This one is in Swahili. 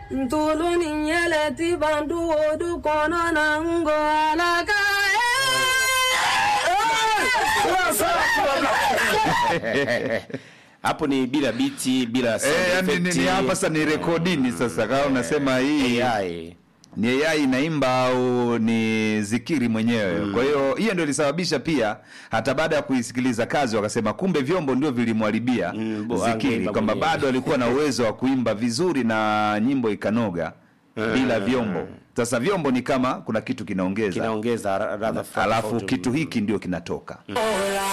ntulu ni yeleti bandu odu kono na ngo alaka hapo ni bila biti bila sound Eh, yani ni- effect. ni hapa sasa ni rekodini sasa kama unasema hii AI. ni AI inaimba au ni zikiri mwenyewe. Kwa hiyo hiyo ndio ilisababisha pia hata baada ya kuisikiliza kazi wakasema kumbe vyombo ndio vilimwharibia Mm, bo- zikiri, angeimba kwamba mwenyewe. bado alikuwa na uwezo wa kuimba vizuri na nyimbo ikanoga bila vyombo. Sasa vyombo ni kama kuna kitu kinaongeza, kinaongeza ra- radha fulani alafu tofauti. kitu hiki ndio kinatoka. Ola